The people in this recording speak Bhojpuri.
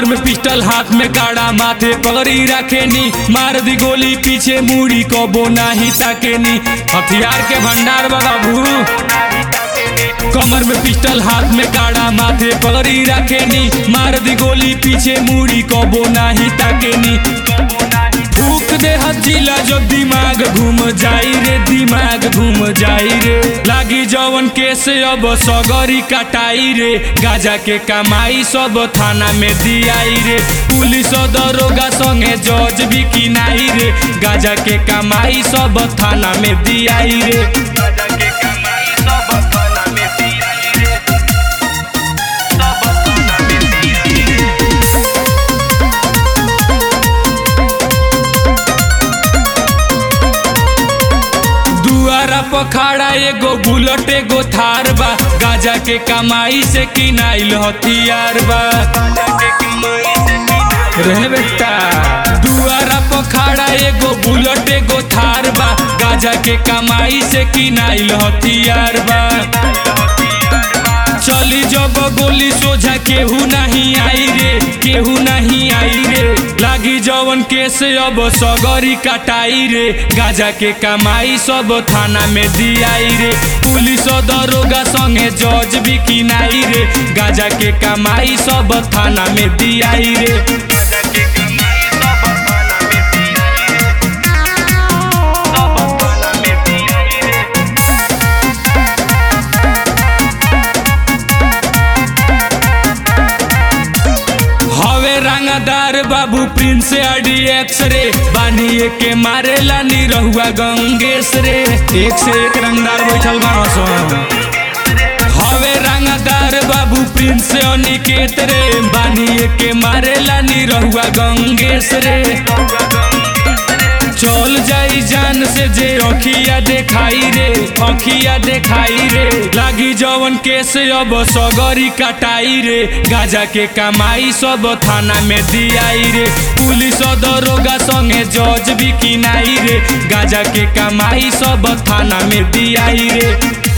में पिस्टल हाथ में काड़ा माथे पगड़ी रखेनी मार दी गोली पीछे मुड़ी कबो नाही ताकेनी हथियार के भंडार बाबू कमर में पिस्टल हाथ में काड़ा माथे पगड़ी रखेनी मार दी गोली पीछे मुड़ी कबो नाही ताकेनी फूक दे हजीला जो दिमाग घूम जाई रे दिमाग घूम जाई रे लागी जवन केस अब सगरी कटाई रे गाजा के कमाई सब थाना में दियाई रे पुलिस दरोगा संगे जज भी किनाई रे गाजा के कमाई सब थाना में दियाई रे गाजा के कमाई सब थाना में दियाई रे सब थाना में दियाई रे दुआरा पखाड़ा एगो बुलेट एगो थार बा गाजा के कमाई से किनाइल हथियार बा रे बेटा दुआरा पखाड़ा एगो बुलेट एगो थार बा गाजा के कमाई से किनाइल हथियार बा चली जब गोली सोझा केहू नहीं आई रे केहू नहीं आई रे लागी जवन केस अब सगरी कटाई रे गाजा के कमाई सब थाना में दियाई रे पुलिस दरोगा संगे जज भी किनाई रे गाजा के कमाई सब थाना में दियाई रे गाजा के कमाई सब थाना में दियाई रे सब थाना में दियाई रे हवे रंगदार बाबू प्रिंस आडी एक्स रे बानिए के मारेला निरहुआ गंगेश रे एक से एक रंगदार बैठल बा हवे रंगदार बाबू प्रिंस अनिकेत रे बानिए के मारेला निरहुआ गंगेश रे चल जाई जान से जे अखिया देखाई रे अखिया देखाई रे लागी जवन केस अब सगरी कटाई रे गाजा के कमाई सब थाना में दियाई रे पुलिस दरोगा संगे जज भी किनाई रे गाजा के कमाई सब थाना में दियाई रे